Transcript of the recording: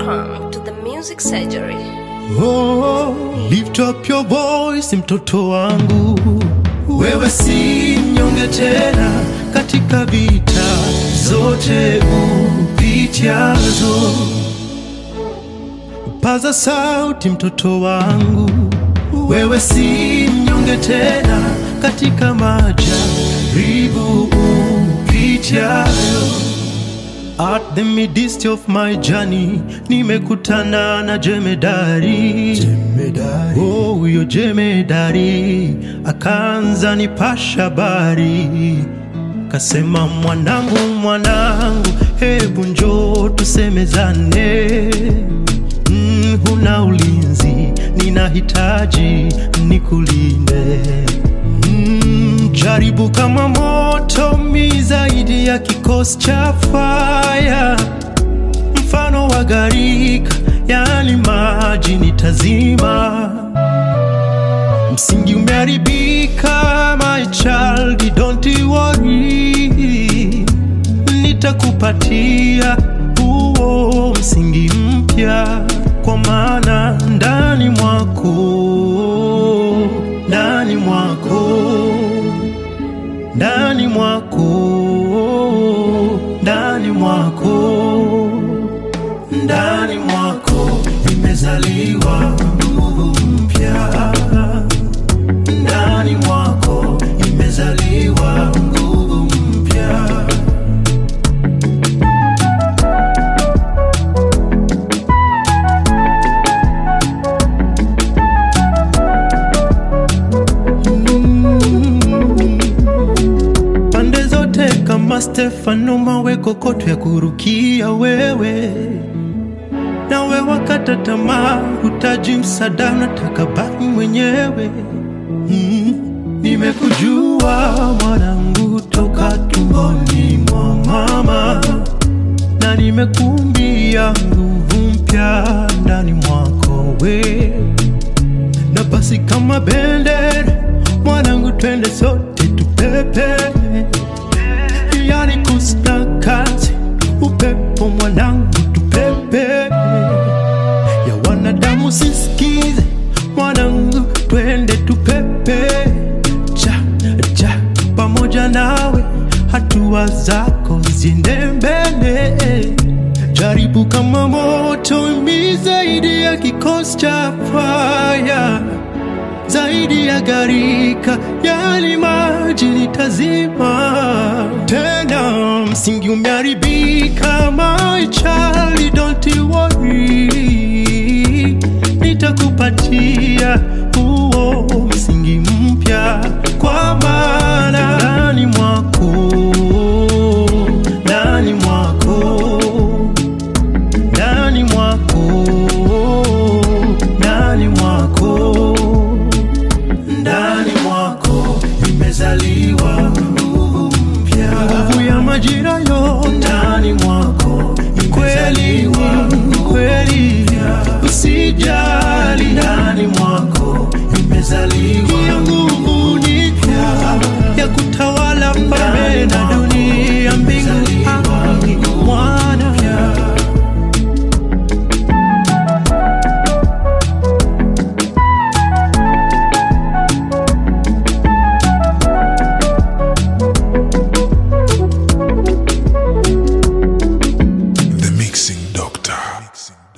Welcome to the Music Surgery. Oh, lift up your voice mtoto wangu, wewe si mnyonge tena katika vita zote upitiazo. Paza sauti mtoto wangu, wewe si mnyonge tena katika majaribu upitiayo. At the midst of my journey nimekutana na jemedari, jemedari. Oh, huyo jemedari akaanza nipasha habari, kasema mwanangu, mwanangu, hebu njoo tusemezane. Mm, huna ulinzi, ninahitaji nikulinde. Mm, jaribu kama moto mi zaidi ya kikosi cha faya, mfano wa gharika, yani maji nitazima. Msingi umeharibika, my child, don't worry, nitakupatia huo msingi mpya, kwa maana ndani mwako, ndani mwako ndani mwako, ndani mwako, ndani mwako imezaliwa nguvu mpya, ndani mwako imezaliwa nguvu mpya. pande zote kama Stefano, mawe kokoto ya kurukia wewe, nawe wakata tamaa, hutaji msaada, unataka baki mwenyewe. Mm, nimekujua mwanangu toka tumboni mwa mama, na nimekumbia nguvu mpya ndani mwako we na basi kama bendera mwanangu, twende sote tupepe, yani kusina kazi upepo mwanangu, tupepe ya wanadamu sisikize mwanangu, twende tupepe cha cha pamoja nawe, hatua zako ziende mbele jaribu kama moto mi zaidi ya kikosi cha faya, zaidi ya gharika, yani maji nitazima. Tena msingi umeharibika, my child, don't worry, nitakupatia huo msingi mpya, kwa maana ndani mwako, ndani mwako ndani mwako, ndani mwako, ndani mwako imezaliwa nguvu mpya, nguvu ya majira yote ndani mwako imezaliwa kweli, usijali, ndani mwako imezaliwa hiyo nguvu ni mpya ya kutawala falme na dunia, mbingu ardhi, mwana The Mixing Doctor.